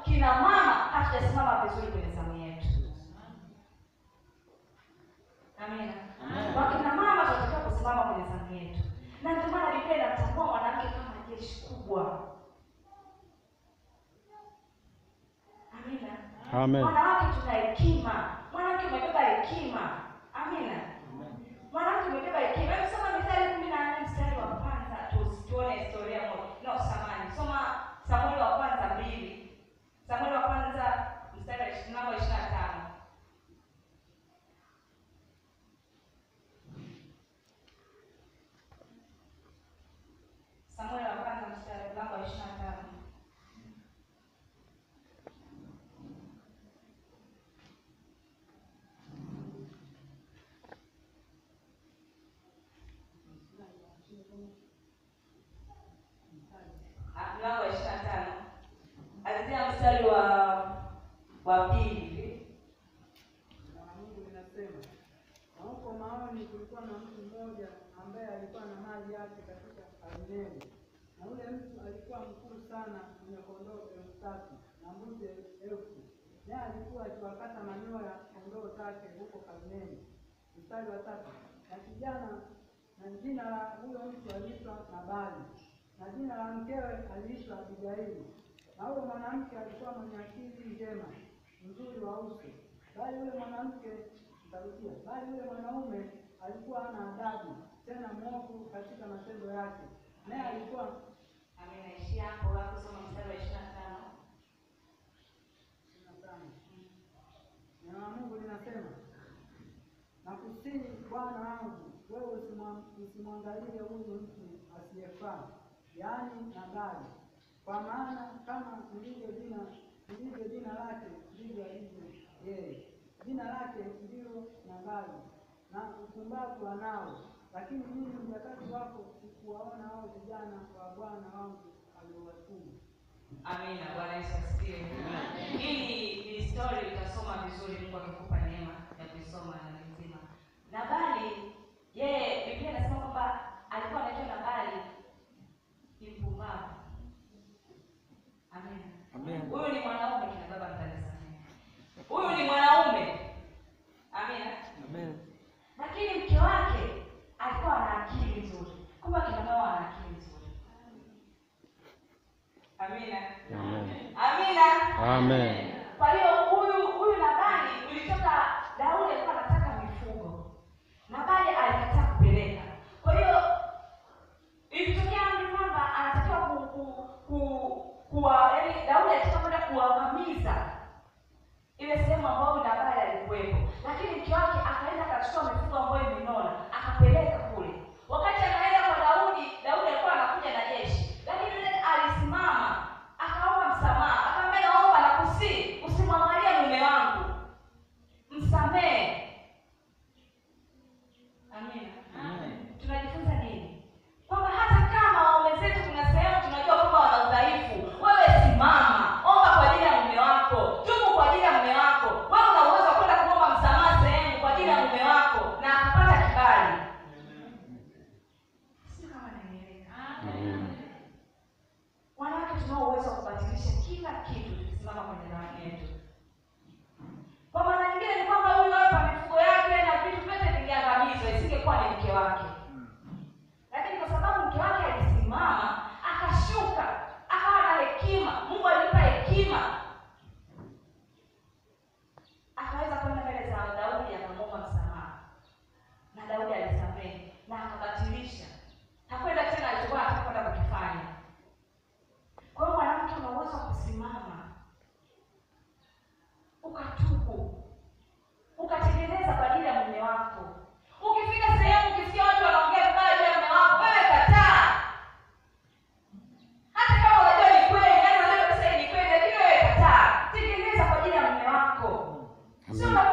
kina mama hatujasimama vizuri kwenye zamu yetu. Amina. Wakina mama tunatakiwa kusimama kwenye zamu yetu, na ndio maana Biblia inamtambua mwanamke kama jeshi kubwa. Amina. Amen. Wanawake tuna hekima. Mwanamke umebeba hekima. Amina. Mwanamke umebeba hekima. Hebu soma Mithali kumi na nne mstari wa kwanza tu tuone historia moja. No, samani. Soma Samueli wa kwanza mbili. Samueli wa kwanza mstari wa ishirini namba ishirini na tano. Samueli wa kwanza mstari mlango wa ishirini na tano. Ah, mlango wa ishirini na tano anzia mstari wa wa pili hivi. Na Mungu linasema na huko Maoni kulikuwa na mtu mmoja ambaye alikuwa na mali yake katika Karmeli, na yule mtu alikuwa mkuu sana, mwenye kondoo elfu tatu na mbuzi elfu, naye alikuwa akiwakata manyoya kondoo zake huko Karmeli. Mstari wa tatu, na kijana na jina la huyo mtu aliitwa Nabali, na jina la mkewe aliitwa Abigaili. Na huyo mwanamke alikuwa mwenye akili njema, mzuri wa uso, bali yule mwanamke nitarudia, bali yule mwanaume alikuwa hana adabu, tena mwovu katika matendo yake, naye alikuwa Amenaishia hapo hapo, soma mstari wa ishirini na tano. ishirini na tano. Neno la Mungu linasema na kusini, Bwana wangu, wewe usimwa- usimwangalie huyu mtu asiyefaa, yaani Nabali, kwa maana kama lilivyo jina lilivyo jina lake ndivyo alivyo yeye. Jina lake ndilo Nabali, na upumbavu anao, lakini mimi mjakati wako sikuwaona hao vijana wa Bwana wangu aliowatuma. Amina. Bwana Yesu asifiwe. Hii ni story utasoma vizuri, Mungu akikupa neema ya kuisoma na nzima. Nabali yeye, Biblia inasema kwamba alikuwa anaitwa Nabali ni mpumbavu. Amina. Amen. Huyu ni mwanaume, kina baba mtanisamehe. Huyu ni mwanaume. Amina. Amen. Lakini mke wake alikuwa ana akili nzuri. Kumbe kina mama wana akili nzuri. Amina. Amen. Amina. Amen. Kwa hiyo huyu huyu Nabali ulitoka Daudi alikuwa anataka mifugo. Nabali alikataa kupeleka. Kwa hiyo ilitokea amri kwamba anatakiwa ku, ku, ku, kuwa yaani Daudi alitaka kwenda kuangamiza ile sehemu ambayo Nabali alikuwepo, lakini mke wake akaenda akachukua mifugo ambayo imenona akapeleka kule. Wakati anaenda kwa Daudi, Daudi alikuwa anakuja na jeshi, lakini yule alisimama akaomba msamaha, akamwambia naomba nakusii, usimwangalie mume wangu, msamehe. Amina. Tunajifunza nini? Kwamba hata kama waume zetu kuna sehemu tunajua kwamba wana udhaifu, wewe simama, omba kwa ajili ya mume wako, tubu kwa ajili ya mume wako. Wewe una uwezo wa kwenda kuomba msamaha sehemu kwa ajili ya mume wako na akapata kibali. Sio kama naeleweka. Amen. Wanawake tunao uwezo wa kubadilisha kila kitu tukisimama kwenye ndoa yetu. Kwa maana nyingine ni kwamba huyu hapa mifugo yake na vitu vyote vingeangamizwa, isingekuwa ni mke wake. Lakini kwa sababu mke wake alisimama, akashuka, akawa na hekima, Mungu alimpa hekima, akaweza kwenda mbele za Daudi akamwomba msamaha, na Daudi alisamehe na akabatilisha, hakwenda tena alichokuwa anataka kwenda kukifanya. Kwa hiyo mwanamke una uwezo wa kusimama ukatubu, ukatengeneza kwa ajili ya mume wako. Ukifika sehemu ukisikia watu wanaongea vibaya juu ya mume wako, wewe kataa, hata kama unajua ni kweli, yaani unajua kabisa hii ni kweli, lakini wewe kataa, tengeneza kwa ajili ya mume wako. Sio Amen.